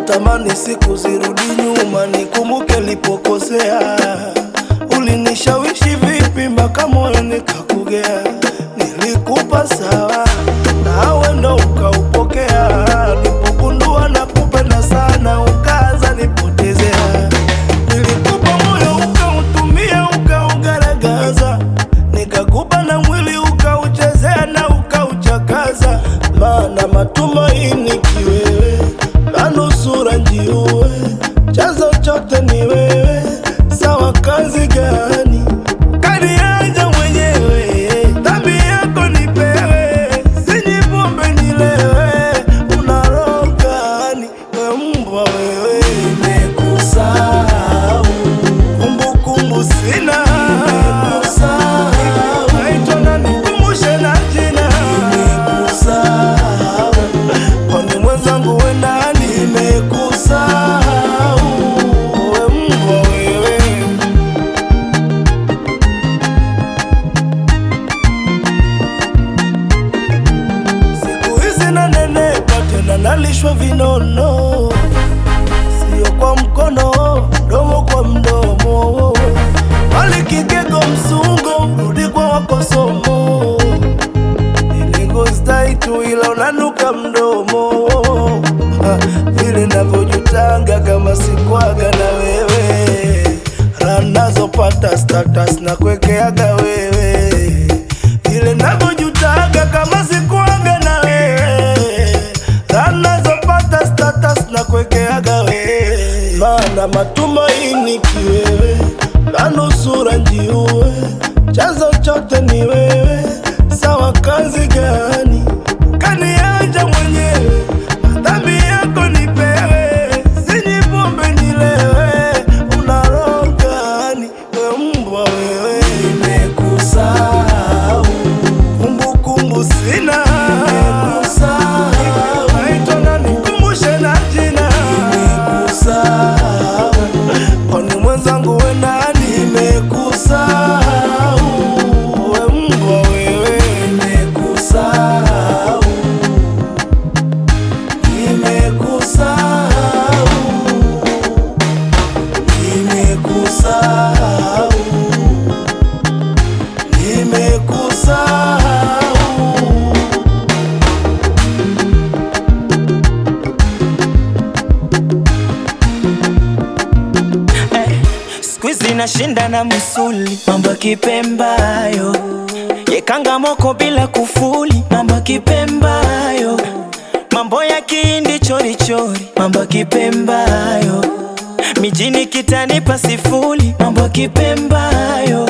natamani siku zirudi nyuma, nikumbuke nilipokosea. Ulinishawishi vipi mpaka moyo nikakugea? Nilikupa sawa, nawe ndo ukaupokea. Nilipogundua nakupenda sana, ukaanza nipotezea. Nilikupa moyo ukautumia, ukaugaragaza, nikakupa na mwili ukauchezea na ukauchakaza, maana matumaini kiwewe, na nusura njiue, chanzo chote ni wewe. Sawa, kazi gani kaniaja mwenyewe? Dhambi yako nipewe, sinyi pombe nilewe, una roho gani we mbwa wewe? Nimekusahau kumbukumbu sina, naitwa na nikumbushe na jina, kwani mwenzangu we nani? Nimekusahau we mbwa wewe. Siku hizi nanenepa tena nalishwa vinono, sio kwa mkono, mdomo kwa mdomo, bali kigego msungo, rudi kwa wakosomo. Niligostai tu ila unanuka mdomo, Ha, vile navyojutanga kama sikwaga na wewe, raha nazopata status na kuekeaga wewe, vile navyojutaga kama sikwaga na wewe, raha nazopata status na kuekeaga wewe, maana matumaini kiwewe, na nusura njiue, chanzo chote ni wewe. Sawa, kazi gani kaniacha mwenyewe? Dhambi yako nipewe, sinyi pombe nilewe, una roho gani we mbwa wewe? Nimekusahau kumbukumbu sina, naitwa na nikumbushe na jina, kwani mwenzangu we nani? Nimekusahau we mbwa wewe, nimekusahau Nimekusahau, nimekusahau, nimekusahau. Eh, siku hizi nashinda na msuli, mambo ya kipembayo yekanga moko bila kufuli, mambo ya kipembayo, mambo ya kihindi chorichori, mambo ya kipembayo, mijini kitanipa sifuri, mambo ya kipembayo